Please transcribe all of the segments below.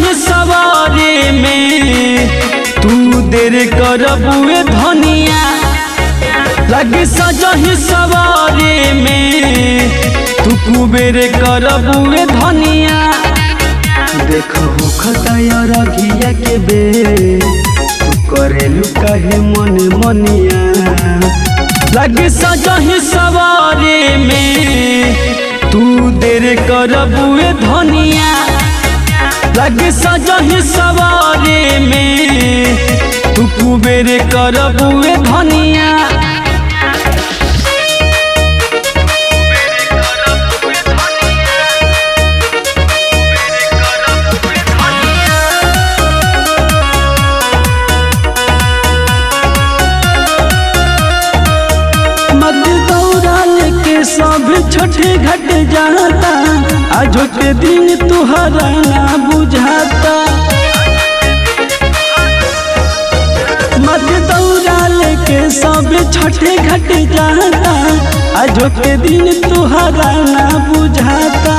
सजही सवारी में तू देर करबुए धनिया लगी सजही सवारी में तू कुबेर करबुए धनिया देखो खतया रघिया के बे तू करेलू काहे मन मनिया लगी सजही सवारी में तू देर करबुए धनिया लगी सजही सवारी में तू कुबेर करबुए धनिया मत दौड़ा लेके सब छोटे घट जाता आज के दिन तुहरा ना बुझाता मत दौड़ा लेके सब छोटे घट जाता आज के दिन तुहरा ना बुझाता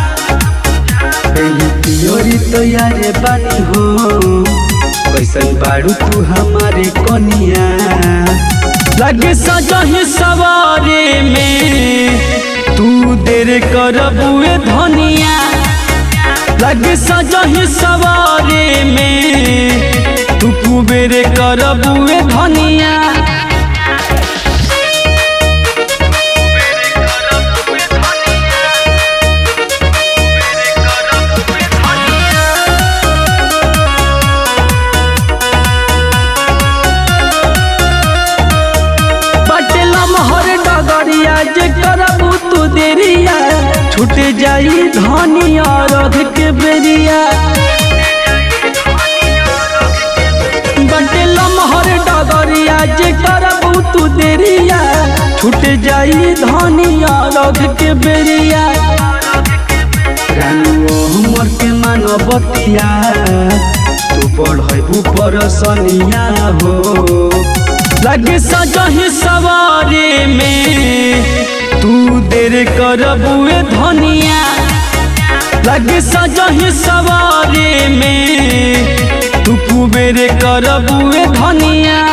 पियोरी तो यारे बानी हो कैसन बारू तू हमारे कनिया लगे सजही सवारी में तू देर करबुए धनिया लगे सजही सवारी में तू कुबेर करबुए धनिया बटला महर डगरिया जे करबू तू देरिया छूट जाई धनिया रध के बेरिया बटला महर डगरिया जे करबू तू देरिया छूट जाई धनिया रध के बेरिया रानुओ हमर के मानवतिया तू बढ़बू परसनिया हो लगे सजही सवारी में तू देर करबुए धनिया लगे सजही सवारी में तू कुबेर करबुए धनिया